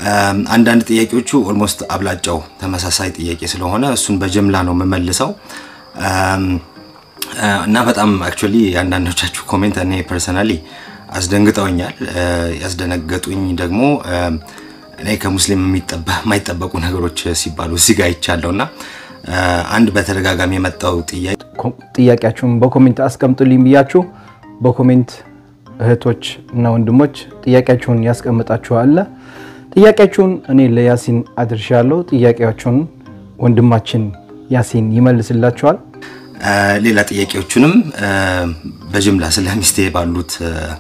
አንዳንድ ጥያቄዎቹ ኦልሞስት አብላጫው ተመሳሳይ ጥያቄ ስለሆነ እሱን በጅምላ ነው የምመልሰው እና በጣም አክቹዋሊ የአንዳንዶቻችሁ ኮሜንት እኔ ፐርሰናሊ አስደንግጠውኛል። ያስደነገጡኝ ደግሞ እኔ ከሙስሊም የማይጠበቁ ነገሮች ሲባሉ እዚህ ጋር ይቻለው እና አንድ በተደጋጋሚ የመጣው ጥያቄ ጥያቄያችሁን በኮሜንት አስቀምጡልኝ ብያችሁ በኮሜንት እህቶች እና ወንድሞች ጥያቄያችሁን ያስቀምጣችኋል። ጥያቄያችሁን እኔ ለያሲን አድርሻለሁ። ጥያቄያችሁን ወንድማችን ያሲን ይመልስላችኋል። ሌላ ጥያቄዎቹንም በጅምላ ስለ ሚስቴ ባሉት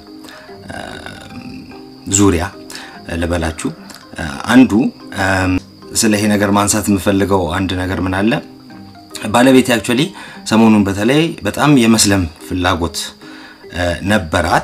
ዙሪያ ልበላችሁ። አንዱ ስለ ይሄ ነገር ማንሳት የምፈልገው አንድ ነገር ምን አለ፣ ባለቤቴ አክቹዋሊ ሰሞኑን በተለይ በጣም የመስለም ፍላጎት ነበራት።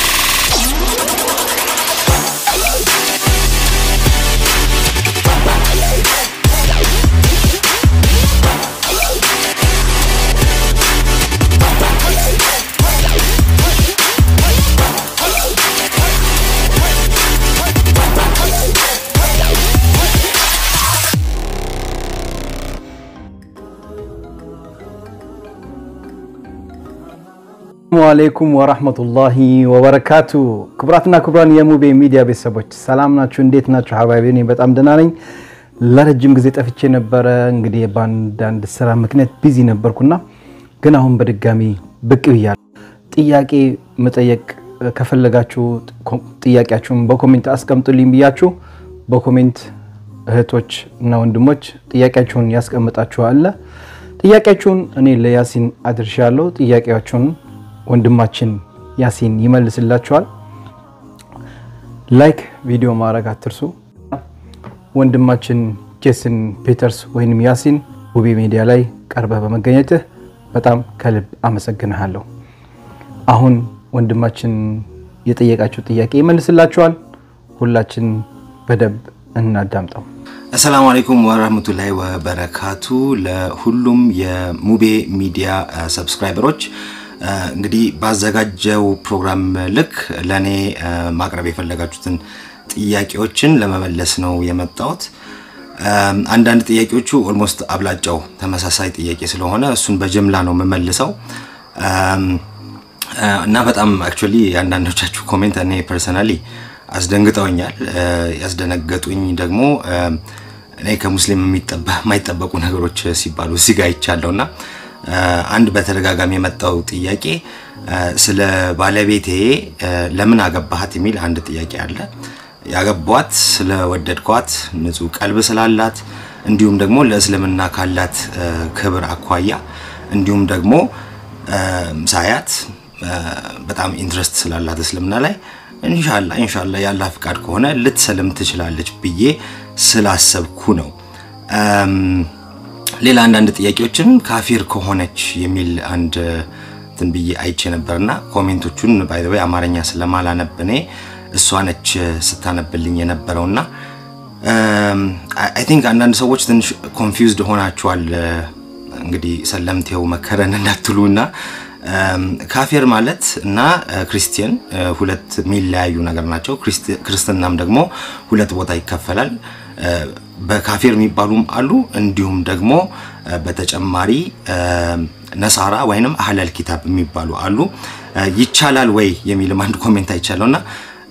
ሰላሙ አለይኩም ወራህመቱላሂ ወበረካቱ። ክቡራትና ክቡራን የሙቤ ሚዲያ ቤተሰቦች ሰላም ናችሁ? እንዴት ናችሁ? ሀባቢ እኔ በጣም ደህና ነኝ። ለረጅም ጊዜ ጠፍቼ ነበረ። እንግዲህ በአንዳንድ ስራ ምክንያት ቢዚ ነበርኩና ግን አሁን በድጋሚ ብቅ ብያለሁ። ጥያቄ መጠየቅ ከፈለጋችሁ ጥያቄያችሁን በኮሜንት አስቀምጡልኝ ብያችሁ በኮሜንት እህቶች እና ወንድሞች ጥያቄያችሁን ያስቀምጣችኋል። ጥያቄያችሁን እኔ ለያሲን አድርሻለሁ። ጥያቄያችሁን ወንድማችን ያሲን ይመልስላችኋል። ላይክ ቪዲዮ ማድረግ አትርሱ። ወንድማችን ጄሰን ፒተርስ ወይም ያሲን ውቤ ሚዲያ ላይ ቀርበህ በመገኘትህ በጣም ከልብ አመሰግንሃለሁ። አሁን ወንድማችን የጠየቃችሁ ጥያቄ ይመልስላችኋል። ሁላችን በደንብ እናዳምጠው። አሰላሙ አለይኩም ወራህመቱላሂ ወበረካቱ። ለሁሉም የሙቤ ሚዲያ ሰብስክራይበሮች እንግዲህ ባዘጋጀው ፕሮግራም ልክ ለእኔ ማቅረብ የፈለጋችሁትን ጥያቄዎችን ለመመለስ ነው የመጣሁት። አንዳንድ ጥያቄዎቹ ኦልሞስት አብላጫው ተመሳሳይ ጥያቄ ስለሆነ እሱን በጅምላ ነው የምመልሰው እና በጣም አክቹዋሊ የአንዳንዶቻችሁ ኮሜንት እኔ ፐርሰናሊ አስደንግጠውኛል። ያስደነገጡኝ ደግሞ እኔ ከሙስሊም የማይጠበቁ ነገሮች ሲባሉ እዚህ ጋር ይቻለው እና አንድ በተደጋጋሚ የመጣው ጥያቄ ስለ ባለቤቴ ለምን አገባሃት የሚል አንድ ጥያቄ አለ። ያገቧት ስለወደድኳት ንጹሕ ቀልብ ስላላት እንዲሁም ደግሞ ለእስልምና ካላት ክብር አኳያ እንዲሁም ደግሞ ሳያት በጣም ኢንትረስት ስላላት እስልምና ላይ ኢንሻላ ኢንሻላ ያላ ፍቃድ ከሆነ ልትሰልም ትችላለች ብዬ ስላሰብኩ ነው። ሌላ አንዳንድ ጥያቄዎችም ካፊር ከሆነች የሚል አንድ እንትን ብዬ አይቼ ነበርና ኮሜንቶቹን ባይ ዘ ወይ አማርኛ ስለማላነብ እኔ እሷ ነች ስታነብልኝ የነበረውና አይ ቲንክ አንዳንድ ሰዎች ትንሽ ኮንፊውዝድ ሆናችኋል። እንግዲህ ሰለምቴው መከረን እንዳትሉና ካፊር ማለት እና ክርስቲያን ሁለት የሚለያዩ ነገር ናቸው። ክርስትናም ደግሞ ሁለት ቦታ ይከፈላል። በካፊር የሚባሉም አሉ። እንዲሁም ደግሞ በተጨማሪ ነሳራ ወይንም አህለል ኪታብ የሚባሉ አሉ። ይቻላል ወይ የሚልም አንድ ኮሜንት አይቻለውና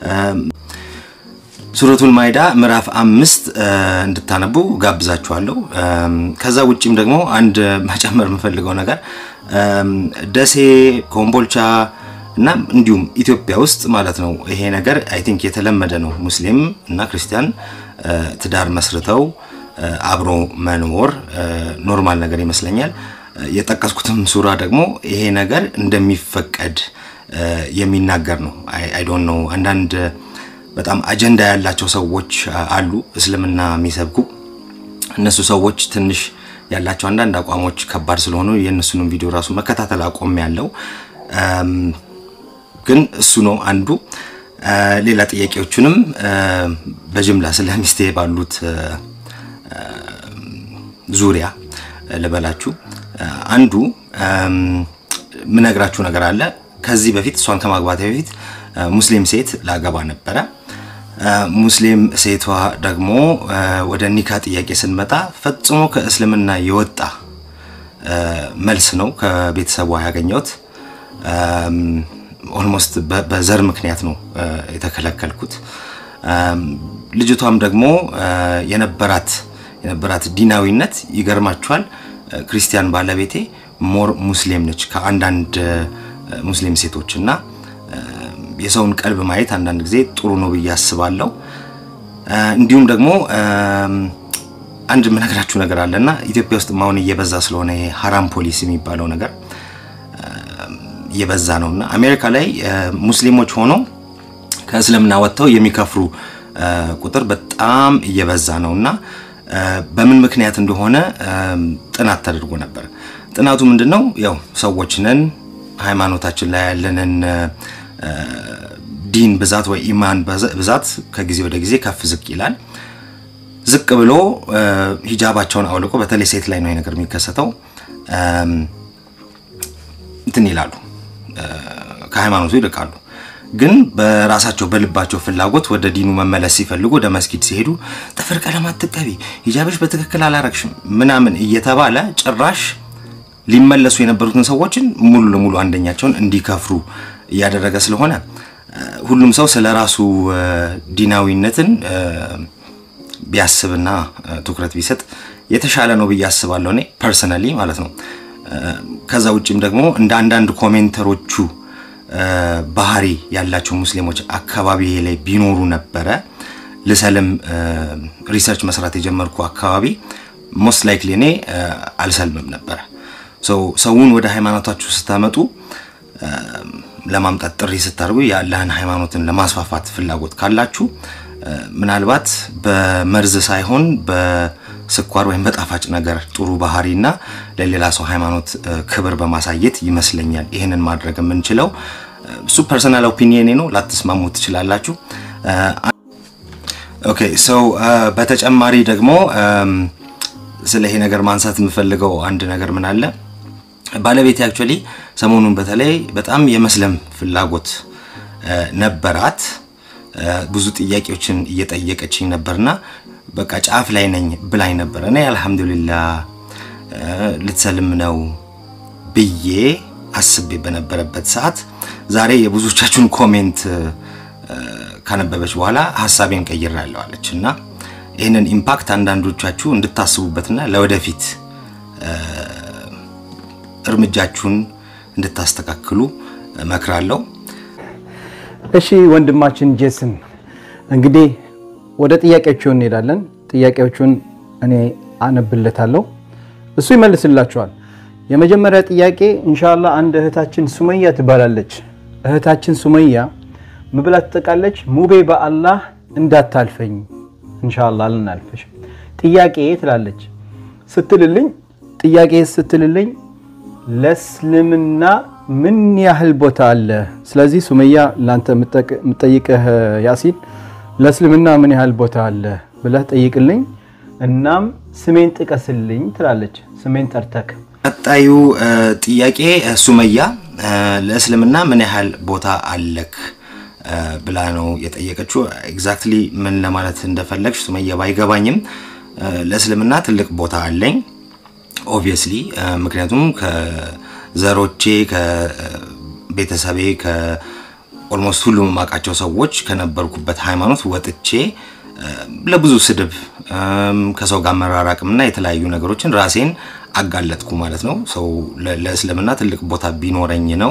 ሱረቱል ማይዳ ምዕራፍ አምስት እንድታነቡ ጋብዛችኋለሁ። ከዛ ውጭም ደግሞ አንድ መጨመር የምፈልገው ነገር ደሴ፣ ኮምቦልቻ እና እንዲሁም ኢትዮጵያ ውስጥ ማለት ነው ይሄ ነገር አይ ቲንክ የተለመደ ነው። ሙስሊም እና ክርስቲያን ትዳር መስርተው አብሮ መኖር ኖርማል ነገር ይመስለኛል። የጠቀስኩትም ሱራ ደግሞ ይሄ ነገር እንደሚፈቀድ የሚናገር ነው። አይ ዶንት ኖ አንዳንድ በጣም አጀንዳ ያላቸው ሰዎች አሉ እስልምና የሚሰብኩ እነሱ ሰዎች ትንሽ ያላቸው አንዳንድ አቋሞች ከባድ ስለሆኑ የእነሱንም ቪዲዮ ራሱ መከታተል አቆም ያለው ግን እሱ ነው አንዱ። ሌላ ጥያቄዎቹንም በጅምላ ስለ ሚስቴ ባሉት ዙሪያ ልበላችሁ። አንዱ ምነግራችሁ ነገር አለ። ከዚህ በፊት እሷን ከማግባቴ በፊት ሙስሊም ሴት ላገባ ነበረ። ሙስሊም ሴቷ ደግሞ ወደ ኒካ ጥያቄ ስንመጣ ፈጽሞ ከእስልምና የወጣ መልስ ነው ከቤተሰቧ ያገኘሁት። ኦልሞስት በዘር ምክንያት ነው የተከለከልኩት። ልጅቷም ደግሞ የነበራት የነበራት ዲናዊነት ይገርማችኋል። ክርስቲያን ባለቤቴ ሞር ሙስሊም ነች ከአንዳንድ ሙስሊም ሴቶች እና የሰውን ቀልብ ማየት አንዳንድ ጊዜ ጥሩ ነው ብዬ አስባለሁ። እንዲሁም ደግሞ አንድ የምነግራችሁ ነገር አለና ኢትዮጵያ ውስጥ አሁን እየበዛ ስለሆነ ይሄ ሀራም ፖሊስ የሚባለው ነገር እየበዛ ነው እና አሜሪካ ላይ ሙስሊሞች ሆነው ከእስልምና ወጥተው የሚከፍሩ ቁጥር በጣም እየበዛ ነው እና በምን ምክንያት እንደሆነ ጥናት ተደርጎ ነበር። ጥናቱ ምንድን ነው? ያው ሰዎች ነን፣ ሃይማኖታችን ላይ ያለንን ዲን ብዛት ወይ ኢማን ብዛት ከጊዜ ወደ ጊዜ ከፍ ዝቅ ይላል። ዝቅ ብሎ ሂጃባቸውን አውልቆ በተለይ ሴት ላይ ነው ነገር የሚከሰተው እንትን ይላሉ፣ ከሃይማኖቱ ይርቃሉ። ግን በራሳቸው በልባቸው ፍላጎት ወደ ዲኑ መመለስ ሲፈልጉ ወደ መስጊድ ሲሄዱ ጥፍር ቀለም አትቀቢ፣ ሂጃብሽ በትክክል አላረግሽም ምናምን እየተባለ ጭራሽ ሊመለሱ የነበሩትን ሰዎችን ሙሉ ለሙሉ አንደኛቸውን እንዲከፍሩ እያደረገ ስለሆነ ሁሉም ሰው ስለ ራሱ ዲናዊነትን ቢያስብና ትኩረት ቢሰጥ የተሻለ ነው ብዬ አስባለሁ፣ እኔ ፐርሰናሊ ማለት ነው። ከዛ ውጭም ደግሞ እንደ አንዳንድ ኮሜንተሮቹ ባህሪ ያላቸው ሙስሊሞች አካባቢ ላይ ቢኖሩ ነበረ ልሰልም ሪሰርች መስራት የጀመርኩ አካባቢ ሞስት ላይክሊ እኔ አልሰልምም ነበረ። ሰውን ወደ ሃይማኖታችሁ ስታመጡ ለማምጣት ጥሪ ስታደርጉ የአላህን ሃይማኖትን ለማስፋፋት ፍላጎት ካላችሁ ምናልባት በመርዝ ሳይሆን በስኳር ወይም በጣፋጭ ነገር ጥሩ ባህሪና ለሌላ ሰው ሃይማኖት ክብር በማሳየት ይመስለኛል ይህንን ማድረግ የምንችለው። እሱ ፐርሰናል ኦፒኒየኔ ነው፣ ላትስማሙ ትችላላችሁ። ኦኬ ሰው በተጨማሪ ደግሞ ስለ ይሄ ነገር ማንሳት የምፈልገው አንድ ነገር ምን አለ ባለቤቴ አክቹዋሊ ሰሞኑን በተለይ በጣም የመስለም ፍላጎት ነበራት። ብዙ ጥያቄዎችን እየጠየቀችኝ ነበርና በቃ ጫፍ ላይ ነኝ ብላኝ ነበር። እኔ አልሐምዱሊላህ ልትሰልም ነው ብዬ አስቤ በነበረበት ሰዓት ዛሬ የብዙዎቻችሁን ኮሜንት ካነበበች በኋላ ሀሳቤን ቀይሬያለሁ አለች እና ይህንን ኢምፓክት አንዳንዶቻችሁ እንድታስቡበትና ለወደፊት እርምጃችሁን እንድታስተካክሉ እመክራለሁ። እሺ ወንድማችን ጄስን እንግዲህ ወደ ጥያቄዎቹ እንሄዳለን። ጥያቄዎቹን እኔ አነብለታለሁ፣ እሱ ይመልስላችኋል። የመጀመሪያ ጥያቄ እንሻላ አንድ እህታችን ሱመያ ትባላለች። እህታችን ሱመያ ምብላ ትጠቃለች። ሙቤ በአላህ እንዳታልፈኝ እንሻላ አልናልፈሽ ጥያቄ ትላለች ስትልልኝ ጥያቄ ስትልልኝ ለእስልምና ምን ያህል ቦታ አለ? ስለዚህ ሱመያ ለአንተ የምጠይቅህ ያሲን ለእስልምና ምን ያህል ቦታ አለ ብለህ ጠይቅልኝ፣ እናም ስሜን ጥቀስልኝ ትላለች። ስሜን ጠርተክ ቀጣዩ ጥያቄ ሱመያ ለእስልምና ምን ያህል ቦታ አለክ ብላ ነው የጠየቀችው። ኤግዛክትሊ ምን ለማለት እንደፈለግሽ ሱመያ ባይገባኝም ለእስልምና ትልቅ ቦታ አለኝ ኦብቪየስሊ ምክንያቱም ከዘሮቼ ከቤተሰቤ ከኦልሞስት ሁሉም የማውቃቸው ሰዎች ከነበርኩበት ሃይማኖት ወጥቼ ለብዙ ስድብ ከሰው ጋር መራራቅምና የተለያዩ ነገሮችን ራሴን አጋለጥኩ ማለት ነው። ሰው ለእስልምና ትልቅ ቦታ ቢኖረኝ ነው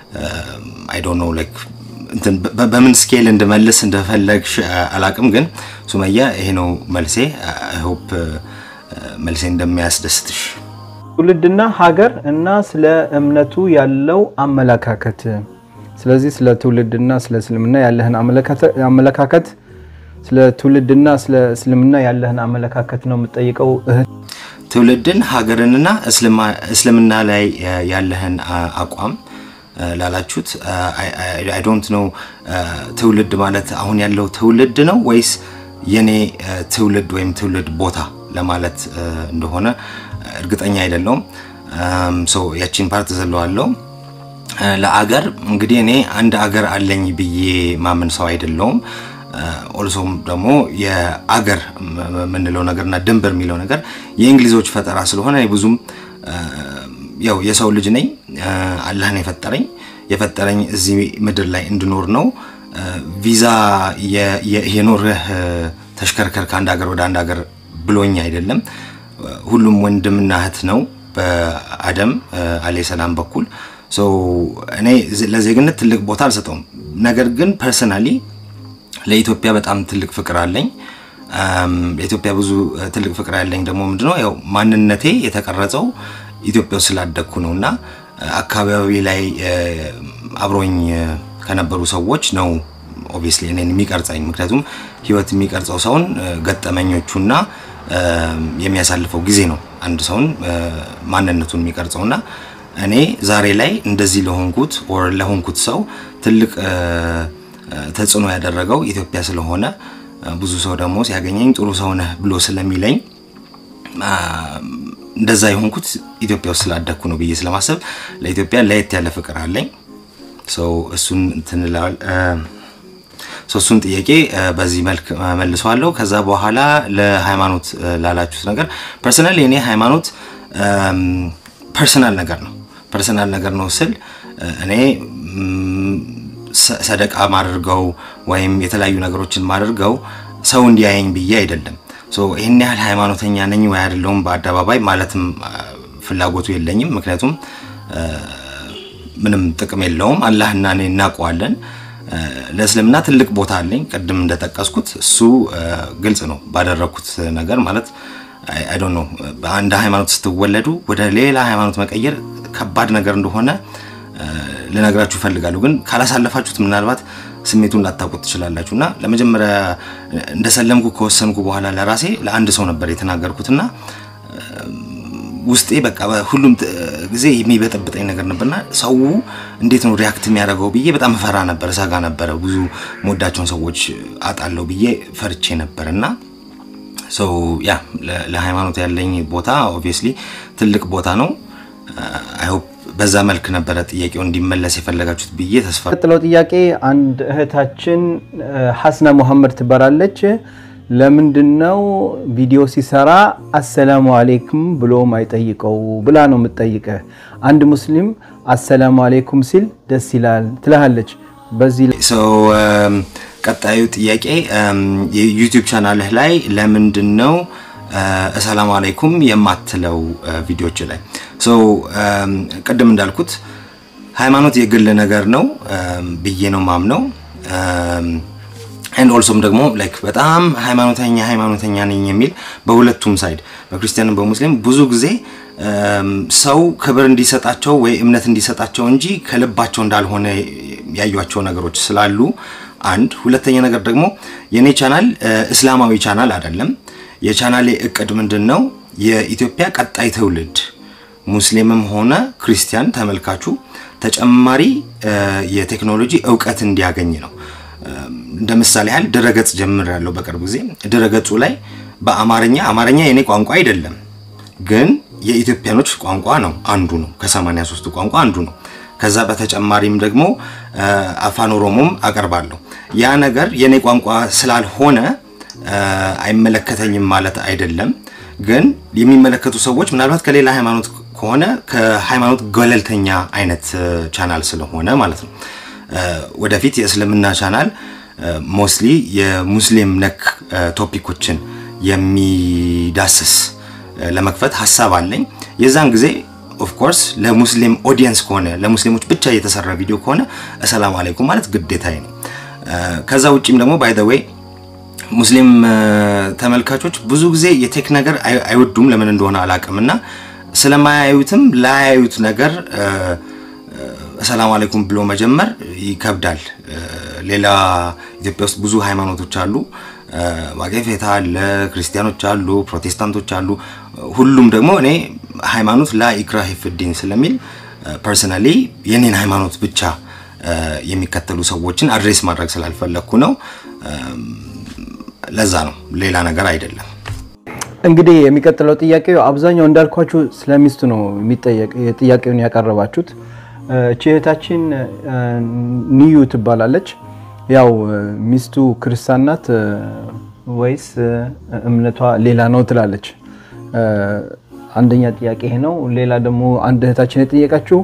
አይ ዶንት ኖ ላይክ በምን ስኬል እንድመልስ እንደፈለግሽ አላቅም፣ ግን ሱመያ ይሄ ነው መልሴ። አይ ሆፕ መልሴ እንደሚያስደስትሽ። ትውልድና ሀገር እና ስለ እምነቱ ያለው አመለካከት። ስለዚህ ስለ ትውልድና ስለ እስልምና ያለህን አመለካከት ስለ ትውልድና ስለ እስልምና ያለህን አመለካከት ነው የምጠይቀው እህት። ትውልድን ሀገርንና እስልምና ላይ ያለህን አቋም ላላችሁት አይ ዶንት ኖ ትውልድ ማለት አሁን ያለው ትውልድ ነው ወይስ የኔ ትውልድ ወይም ትውልድ ቦታ ለማለት እንደሆነ እርግጠኛ አይደለውም። ያቺን ፓርት ዘለዋለው። ለአገር እንግዲህ እኔ አንድ አገር አለኝ ብዬ ማምን ሰው አይደለውም። ኦልሶም ደግሞ የአገር የምንለው ነገርና ድንበር የሚለው ነገር የእንግሊዞች ፈጠራ ስለሆነ ብዙም ያው የሰው ልጅ ነኝ። አላህ ነው የፈጠረኝ። የፈጠረኝ እዚህ ምድር ላይ እንድኖር ነው። ቪዛ የኖርህ ተሽከርከር ከአንድ ሀገር ወደ አንድ ሀገር ብሎኝ አይደለም። ሁሉም ወንድምና እህት ነው በአደም አለይ ሰላም በኩል እኔ ለዜግነት ትልቅ ቦታ አልሰጠውም። ነገር ግን ፐርሰናሊ ለኢትዮጵያ በጣም ትልቅ ፍቅር አለኝ። ለኢትዮጵያ ብዙ ትልቅ ፍቅር ያለኝ ደግሞ ምንድነው ያው ማንነቴ የተቀረጸው ኢትዮጵያ ውስጥ ስላደግኩ ነው እና አካባቢ ላይ አብሮኝ ከነበሩ ሰዎች ነው ኦብቪየስሊ እኔን የሚቀርጸኝ። ምክንያቱም ህይወት የሚቀርጸው ሰውን ገጠመኞቹና የሚያሳልፈው ጊዜ ነው አንድ ሰውን ማንነቱን የሚቀርጸውና እኔ ዛሬ ላይ እንደዚህ ለሆንኩት ወር ለሆንኩት ሰው ትልቅ ተጽዕኖ ያደረገው ኢትዮጵያ ስለሆነ ብዙ ሰው ደግሞ ሲያገኘኝ ጥሩ ሰው ነህ ብሎ ስለሚለኝ እንደዛ የሆንኩት ኢትዮጵያ ውስጥ ስላደግኩ ነው ብዬ ስለማሰብ ለኢትዮጵያ ለየት ያለ ፍቅር አለኝ። እሱን እንትንላል እሱን ጥያቄ በዚህ መልክ መልሰዋለሁ። ከዛ በኋላ ለሃይማኖት ላላችሁት ነገር ፐርሰናል የኔ ሃይማኖት ፐርሰናል ነገር ነው። ፐርሰናል ነገር ነው ስል እኔ ሰደቃ ማድርገው ወይም የተለያዩ ነገሮችን ማድርገው ሰው እንዲያየኝ ብዬ አይደለም። ይህን ያህል ሃይማኖተኛ ነኝ ወይ አይደለሁም በአደባባይ ማለትም ፍላጎቱ የለኝም። ምክንያቱም ምንም ጥቅም የለውም። አላህና እኔ እናውቀዋለን። ለእስልምና ትልቅ ቦታ አለኝ። ቅድም እንደጠቀስኩት እሱ ግልጽ ነው ባደረግኩት ነገር ማለት አይ ዶንት ኖ በአንድ ሃይማኖት ስትወለዱ ወደ ሌላ ሃይማኖት መቀየር ከባድ ነገር እንደሆነ ልነግራችሁ እፈልጋለሁ። ግን ካላሳለፋችሁት ምናልባት ስሜቱን ላታውቁት ትችላላችሁ። እና ለመጀመሪያ እንደሰለምኩ ከወሰንኩ በኋላ ለራሴ ለአንድ ሰው ነበር የተናገርኩትና ውስጤ በቃ ሁሉም ጊዜ የሚበጠብጠኝ ነገር ነበርና ሰው እንዴት ነው ሪያክት የሚያደርገው ብዬ በጣም ፈራ ነበር፣ ሰጋ ነበረ። ብዙ መወዳቸውን ሰዎች አጣለው ብዬ ፈርቼ ነበር እና ሰው ያ ለሃይማኖት ያለኝ ቦታ ኦብቪየስሊ ትልቅ ቦታ ነው። አይ ሆፕ በዛ መልክ ነበረ ጥያቄው እንዲመለስ የፈለጋችሁት ብዬ ተስፋ። ቀጥለው ጥያቄ አንድ እህታችን ሐስና ሙሐመድ ትባላለች። ለምንድን ነው ቪዲዮ ሲሰራ አሰላሙ አሌይኩም ብሎ ማይጠይቀው ብላ ነው የምትጠይቅህ። አንድ ሙስሊም አሰላሙ አሌይኩም ሲል ደስ ይላል ትልሃለች። በዚህ ሰው ቀጣዩ ጥያቄ የዩቲዩብ ቻናልህ ላይ ለምንድን ነው አሰላሙ አለይኩም የማትለው ቪዲዮች ላይ? ቅድም እንዳልኩት ሃይማኖት የግል ነገር ነው ብዬ ነው ማምነው። ኤንድ ኦልሶም ደግሞ ላይክ በጣም ሃይማኖተኛ ሃይማኖተኛ ነኝ የሚል በሁለቱም ሳይድ በክርስቲያንም በሙስሊም ብዙ ጊዜ ሰው ክብር እንዲሰጣቸው ወይ እምነት እንዲሰጣቸው እንጂ ከልባቸው እንዳልሆነ ያዩቸው ነገሮች ስላሉ አንድ ሁለተኛ ነገር ደግሞ የኔ ቻናል እስላማዊ ቻናል አይደለም። የቻናሌ እቅድ ምንድን ነው? የኢትዮጵያ ቀጣይ ትውልድ ሙስሊምም ሆነ ክርስቲያን ተመልካቹ ተጨማሪ የቴክኖሎጂ እውቀት እንዲያገኝ ነው። እንደ ምሳሌ ያህል ድረገጽ ጀምር ያለው በቅርብ ጊዜ ድረገጹ ላይ በአማርኛ አማርኛ የኔ ቋንቋ አይደለም፣ ግን የኢትዮጵያኖች ቋንቋ ነው፣ አንዱ ነው። ከሰማንያ ሦስቱ ቋንቋ አንዱ ነው። ከዛ በተጨማሪም ደግሞ አፋን ኦሮሞም አቀርባለሁ። ያ ነገር የኔ ቋንቋ ስላልሆነ አይመለከተኝም ማለት አይደለም። ግን የሚመለከቱ ሰዎች ምናልባት ከሌላ ሃይማኖት ከሆነ ከሃይማኖት ገለልተኛ አይነት ቻናል ስለሆነ ማለት ነው። ወደፊት የእስልምና ቻናል ሞስሊ የሙስሊም ነክ ቶፒኮችን የሚዳስስ ለመክፈት ሀሳብ አለኝ። የዛን ጊዜ ኦፍኮርስ ለሙስሊም ኦዲየንስ ከሆነ ለሙስሊሞች ብቻ የተሰራ ቪዲዮ ከሆነ አሰላሙ አለይኩም ማለት ግዴታዬ ነው። ከዛ ውጭም ደግሞ ባይ ዘ ዌይ ሙስሊም ተመልካቾች ብዙ ጊዜ የቴክ ነገር አይወዱም፣ ለምን እንደሆነ አላውቅም። እና ስለማያዩትም ላያዩት ነገር ሰላም አለይኩም ብሎ መጀመር ይከብዳል። ሌላ ኢትዮጵያ ውስጥ ብዙ ሃይማኖቶች አሉ። ዋቄፌታ አለ፣ ክርስቲያኖች አሉ፣ ፕሮቴስታንቶች አሉ። ሁሉም ደግሞ እኔ ሃይማኖት ላ ኢክራህ ፊዲን ስለሚል ፐርሰናሊ የኔን ሃይማኖት ብቻ የሚከተሉ ሰዎችን አድሬስ ማድረግ ስላልፈለግኩ ነው። ለዛ ነው፣ ሌላ ነገር አይደለም። እንግዲህ የሚቀጥለው ጥያቄ አብዛኛው እንዳልኳችሁ ስለሚስቱ ነው ጥያቄውን ያቀረባችሁት። እህታችን ንዩ ትባላለች። ያው ሚስቱ ክርስቲያን ናት ወይስ እምነቷ ሌላ ነው ትላለች። አንደኛ ጥያቄ ይሄ ነው። ሌላ ደግሞ አንድ እህታችን የጠየቀችው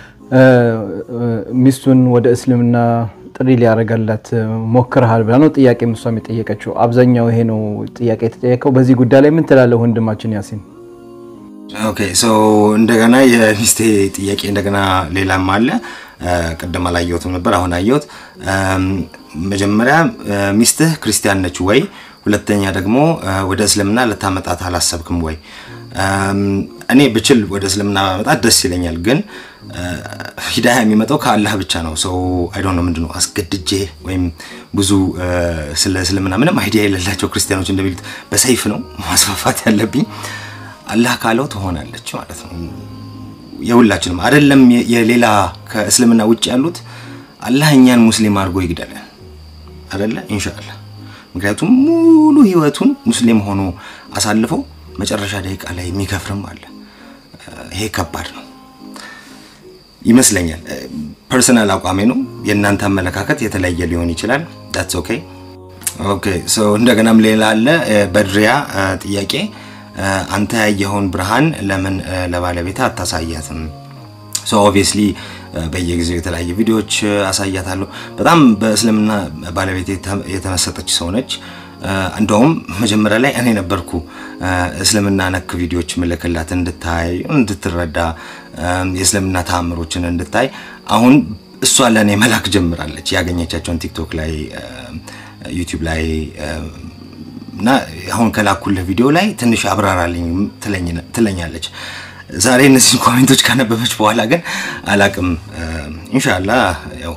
ሚስቱን ወደ እስልምና ጥሪ ሊያደርጋላት ሞክረሃል ብላ ነው ጥያቄ እሷም የጠየቀችው። አብዛኛው ይሄ ነው ጥያቄ የተጠየቀው። በዚህ ጉዳይ ላይ ምን ትላለህ ወንድማችን ያሲን? ኦኬ ሶ እንደገና የሚስቴ ጥያቄ እንደገና ሌላም አለ። ቅድም አላየሁትም ነበር፣ አሁን አየሁት። መጀመሪያ ሚስትህ ክርስቲያን ነች ወይ? ሁለተኛ ደግሞ ወደ እስልምና ልታመጣት አላሰብክም ወይ? እኔ ብችል ወደ እስልምና ማመጣት ደስ ይለኛል፣ ግን ሂዳያ የሚመጣው ከአላህ ብቻ ነው። ሰው አይዶ ነው ምንድነው አስገድጄ ወይም ብዙ ስለ እስልምና ምንም አይዲያ የሌላቸው ክርስቲያኖች እንደሚሉት በሰይፍ ነው ማስፋፋት ያለብኝ። አላህ ካለው ትሆናለች ማለት ነው። የሁላችንም አይደለም የሌላ ከእስልምና ውጭ ያሉት አላህ እኛን ሙስሊም አድርጎ ይግደለን አይደለ ኢንሻአላህ። ምክንያቱም ሙሉ ህይወቱን ሙስሊም ሆኖ አሳልፈው መጨረሻ ደቂቃ ላይ የሚከፍርም አለ። ይሄ ከባድ ነው ይመስለኛል። ፐርሰናል አቋሜ ነው። የእናንተ አመለካከት የተለያየ ሊሆን ይችላል። ዳትስ ኦኬ ኦኬ። ሶ እንደገናም ሌላ አለ በድሪያ ጥያቄ አንተ ያየኸውን ብርሃን ለምን ለባለቤት አታሳያትም? ሶ ኦብቪየስሊ በየጊዜው የተለያየ ቪዲዮዎች አሳያታለሁ። በጣም በእስልምና ባለቤት የተመሰጠች ሰው ነች። እንደውም መጀመሪያ ላይ እኔ ነበርኩ እስልምና ነክ ቪዲዮዎች ምልክላት እንድታይ እንድትረዳ የእስልምና ተአምሮችን እንድታይ። አሁን እሷ ለእኔ መላክ ጀምራለች። ያገኘቻቸውን ቲክቶክ ላይ ዩቲዩብ ላይ እና አሁን ከላኩልህ ቪዲዮ ላይ ትንሽ አብራራልኝ ትለኛለች። ዛሬ እነዚህን ኮሜንቶች ካነበበች በኋላ ግን አላቅም። ኢንሻላ ያው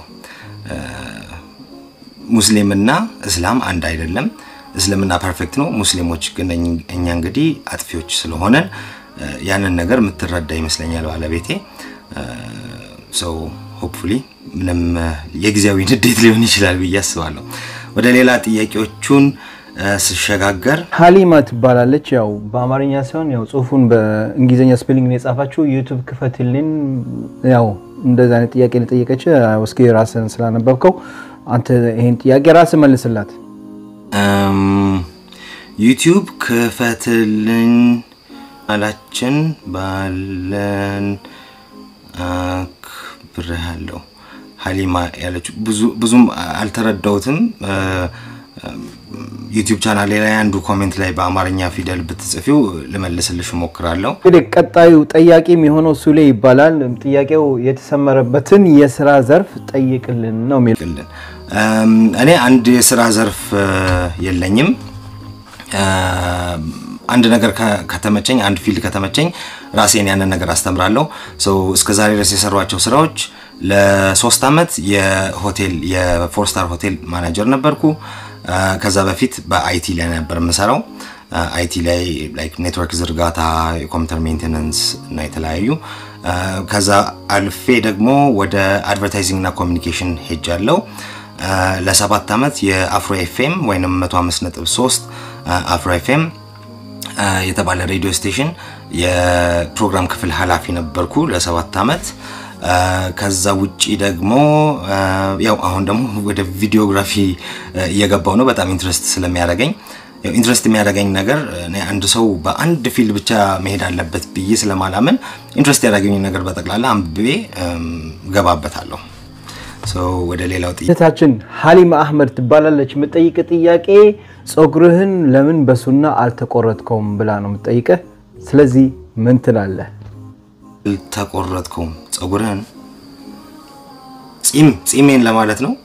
ሙስሊምና እስላም አንድ አይደለም። እስልምና ፐርፌክት ነው። ሙስሊሞች ግን እኛ እንግዲህ አጥፊዎች ስለሆነን ያንን ነገር የምትረዳ ይመስለኛል ባለቤቴ። ሰው ሆፕፉሊ ምንም የጊዜያዊ ንዴት ሊሆን ይችላል ብዬ አስባለሁ። ወደ ሌላ ጥያቄዎቹን ስሸጋገር ሀሊማ ትባላለች። ያው በአማርኛ ሳይሆን ያው ጽሁፉን በእንግሊዝኛ ስፔሊንግ ነው የጻፋችው። ዩቱብ ክፈትልኝ። ያው እንደዚህ አይነት ጥያቄ የጠየቀች እስኪ ራስን ስላነበብከው አንተ ይሄን ጥያቄ ራስ መልስላት። ዩቲዩብ ክፈትልኝ አላችን ባለን አክብሬሃለሁ። ሀሊማ ያለችው ብዙም አልተረዳሁትም። ዩቲዩብ ቻናል ላይ አንዱ ኮሜንት ላይ በአማርኛ ፊደል ብትጽፊው ልመልስልሽ እሞክራለሁ። እንግዲህ ቀጣዩ ጠያቂ የሚሆነው ሱሌ ይባላል። ጥያቄው የተሰመረበትን የስራ ዘርፍ ጠይቅልን ነው የሚል እኔ አንድ የስራ ዘርፍ የለኝም። አንድ ነገር ከተመቸኝ፣ አንድ ፊልድ ከተመቸኝ ራሴን ያንን ነገር አስተምራለሁ። ሰው እስከ ዛሬ ድረስ የሰሯቸው ስራዎች ለሶስት ዓመት የሆቴል የፎር ስታር ሆቴል ማናጀር ነበርኩ። ከዛ በፊት በአይቲ ላይ ነበር የምሰራው። አይቲ ላይ ላይክ ኔትወርክ ዝርጋታ፣ የኮምፒውተር ሜንቴናንስ እና የተለያዩ ከዛ አልፌ ደግሞ ወደ አድቨርታይዚንግ እና ኮሚኒኬሽን ሄጃለሁ። ለሰባት ዓመት የአፍሮ ኤፍኤም ወይም 105.3 አፍሮ ኤፍኤም የተባለ ሬዲዮ ስቴሽን የፕሮግራም ክፍል ኃላፊ ነበርኩ ለሰባት ዓመት። ከዛ ውጪ ደግሞ ያው አሁን ደግሞ ወደ ቪዲዮግራፊ እየገባው ነው። በጣም ኢንትረስት ስለሚያደርገኝ ኢንትረስት የሚያደርገኝ ነገር አንድ ሰው በአንድ ፊልድ ብቻ መሄድ አለበት ብዬ ስለማላምን ኢንትረስት ያደረገኝ ነገር በጠቅላላ አንብቤ ገባበታለሁ። ወደ ሌላው ጥያቄ እህታችን ሀሊማ አህመድ ትባላለች። የምጠይቅ ጥያቄ ጸጉርህን ለምን በሱና አልተቆረጥከውም ብላ ነው የምጠይቀህ። ስለዚህ ምን ትላለህ? አልተቆረጥከውም ጸጉርህን ጺም ጺሜን ለማለት ነው።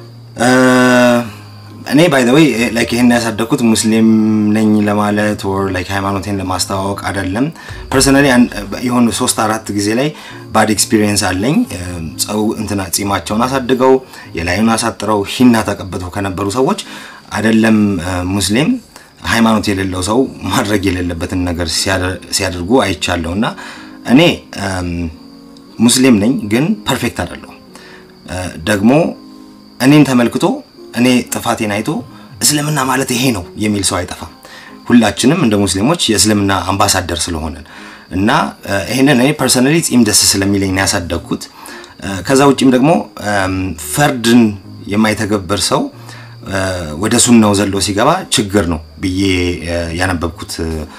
እኔ ባይ ዘ ወይ ላይክ ይሄን ያሳደግኩት ሙስሊም ነኝ ለማለት ወር ላይክ ሃይማኖቴን ለማስተዋወቅ አይደለም። ፐርሰናሊ የሆኑ ሶስት አራት ጊዜ ላይ ባድ ኤክስፒሪየንስ አለኝ። ጸው እንትና ጺማቸውን አሳድገው የላዩን አሳጥረው ሂና ተቀብተው ከነበሩ ሰዎች አይደለም ሙስሊም ሃይማኖት የሌለው ሰው ማድረግ የሌለበትን ነገር ሲያደርጉ አይቻለሁ እና እኔ ሙስሊም ነኝ ግን ፐርፌክት አይደለሁም። ደግሞ እኔን ተመልክቶ እኔ ጥፋቴን አይቶ እስልምና ማለት ይሄ ነው የሚል ሰው አይጠፋም። ሁላችንም እንደ ሙስሊሞች የእስልምና አምባሳደር ስለሆነን እና ይሄንን እኔ ፐርሰናሊ ጺም ደስ ስለሚለኝ ነው ያሳደግኩት። ከዛ ውጭም ደግሞ ፈርድን የማይተገብር ሰው ወደ ሱናው ዘሎ ሲገባ ችግር ነው ብዬ ያነበብኩት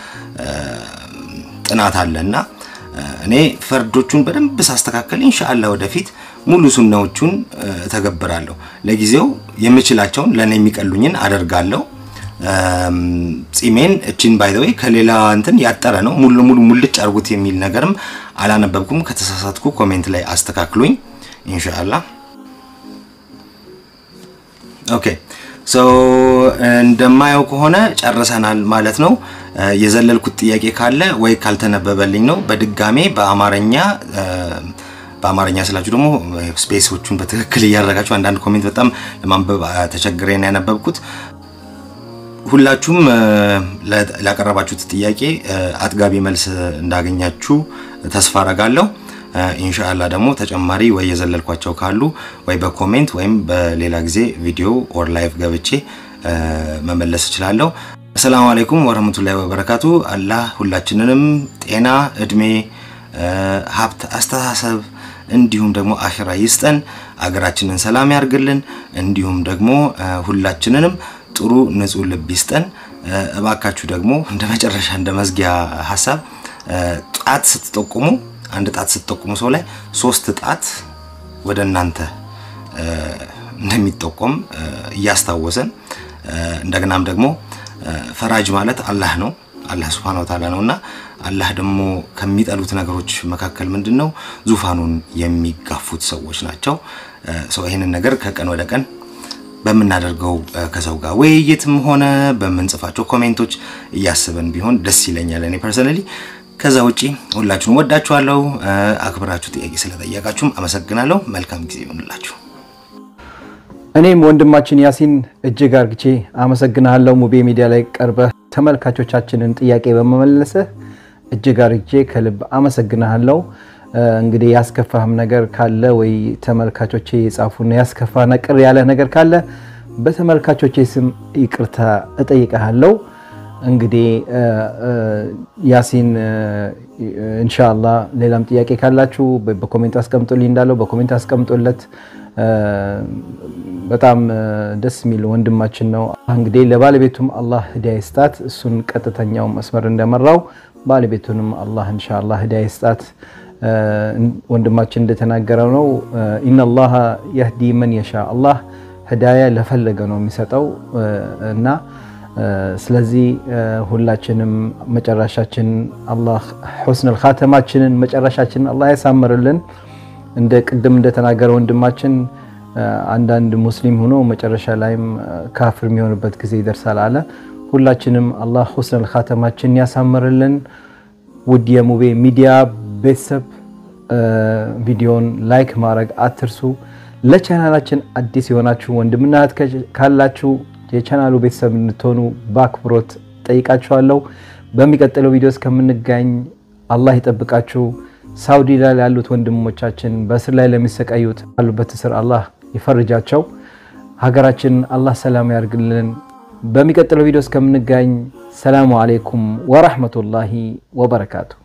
ጥናት አለ እና እኔ ፈርዶቹን በደንብ ሳስተካከል ኢንሻአላህ ወደፊት ሙሉ ሱናዎቹን እተገብራለሁ። ለጊዜው የምችላቸውን ለእኔ የሚቀሉኝን አደርጋለሁ። ጺሜን እችን ባይዘወይ ከሌላ እንትን ያጠረ ነው ሙሉ ሙሉ ሙልጭ አርጉት የሚል ነገርም አላነበብኩም። ከተሳሳትኩ ኮሜንት ላይ አስተካክሉኝ ኢንሻአላህ። ኦኬ ሶ እንደማየው ከሆነ ጨርሰናል ማለት ነው። የዘለልኩት ጥያቄ ካለ ወይ ካልተነበበልኝ ነው በድጋሜ በአማርኛ በአማርኛ ስላችሁ ደግሞ ስፔሶቹን በትክክል እያደረጋችሁ አንዳንድ ኮሜንት በጣም ለማንበብ ተቸግሬን ያነበብኩት። ሁላችሁም ላቀረባችሁት ጥያቄ አጥጋቢ መልስ እንዳገኛችሁ ተስፋ አረጋለሁ። ኢንሻአላህ ደግሞ ተጨማሪ ወይ የዘለልኳቸው ካሉ ወይ በኮሜንት ወይም በሌላ ጊዜ ቪዲዮ ኦር ላይቭ ገብቼ መመለስ እችላለሁ። አሰላሙ አለይኩም ወረህመቱላሂ ወበረካቱ። አላህ ሁላችንንም ጤና፣ እድሜ፣ ሀብት፣ አስተሳሰብ እንዲሁም ደግሞ አኺራ ይስጠን። አገራችንን ሰላም ያርግልን። እንዲሁም ደግሞ ሁላችንንም ጥሩ ንጹህ ልብ ይስጠን። እባካችሁ ደግሞ እንደ መጨረሻ እንደ መዝጊያ ሀሳብ ጣት ስትጠቁሙ አንድ ጣት ስትጠቁሙ ሰው ላይ ሶስት ጣት ወደ እናንተ እንደሚጠቆም እያስታወሰን እንደገናም ደግሞ ፈራጅ ማለት አላህ ነው። አላህ ሱብሃነሁ ወተዓላ ነውና አላህ ደግሞ ከሚጠሉት ነገሮች መካከል ምንድን ነው? ዙፋኑን የሚጋፉት ሰዎች ናቸው። ሰው ይህንን ነገር ከቀን ወደ ቀን በምናደርገው ከሰው ጋር ውይይትም ሆነ በምንጽፋቸው ኮሜንቶች እያስበን ቢሆን ደስ ይለኛል እኔ ፐርሰናሊ። ከዛ ውጪ ሁላችሁም ወዳችኋለሁ። አክብራችሁ ጥያቄ ስለጠየቃችሁም አመሰግናለሁ። መልካም ጊዜ ይሆንላችሁ። እኔም ወንድማችን ያሲን እጅግ አርግቼ አመሰግናለሁ። ሙቤ ሚዲያ ላይ ቀርበህ ተመልካቾቻችንን ጥያቄ በመመለስህ እጅግ አርግቼ ከልብ አመሰግናለሁ። እንግዲህ ያስከፋህም ነገር ካለ ወይ ተመልካቾቼ የጻፉና ያስከፋ ቅር ያለ ነገር ካለ በተመልካቾቼ ስም ይቅርታ እጠይቀሃለሁ። እንግዲህ ያሲን እንሻላ ሌላም ጥያቄ ካላችሁ በኮሜንት አስቀምጦልኝ እንዳለው በኮሜንት አስቀምጦለት። በጣም ደስ የሚል ወንድማችን ነው። እንግዲህ ለባለቤቱም አላህ ህዳያ ይስጣት፣ እሱን ቀጥተኛው መስመር እንደመራው ባለቤቱንም አላህ እንሻላ ህዳያ ይስጣት። ወንድማችን እንደተናገረው ነው ኢነላሃ የህዲ መን የሻ አላህ ህዳያ ለፈለገ ነው የሚሰጠው እና ስለዚህ ሁላችንም መጨረሻችን አላህ ሑስነል ኻተማችንን መጨረሻችንን አላህ ያሳምርልን። እንደ ቅድም እንደተናገረ ወንድማችን አንዳንድ ሙስሊም ሆኖ መጨረሻ ላይም ካፍር የሚሆንበት ጊዜ ይደርሳል አለ። ሁላችንም አላህ ሑስነል ኻተማችንን ያሳምርልን። ውድ የሙቤ ሚዲያ ቤተሰብ ቪዲዮን ላይክ ማድረግ አትርሱ። ለቻናላችን አዲስ የሆናችሁ ወንድምና እህት ካላችሁ የቻናሉ ቤተሰብ እንድትሆኑ በአክብሮት ጠይቃችኋለሁ። በሚቀጥለው ቪዲዮ እስከምንገኝ አላህ ይጠብቃችሁ። ሳውዲ ላይ ያሉት ወንድሞቻችን በእስር ላይ ለሚሰቃዩት ያሉበት እስር አላህ ይፈርጃቸው። ሀገራችን አላህ ሰላም ያርግልን። በሚቀጥለው ቪዲዮ እስከምንገኝ ሰላሙ አሌይኩም ወራህመቱላሂ ወበረካቱ።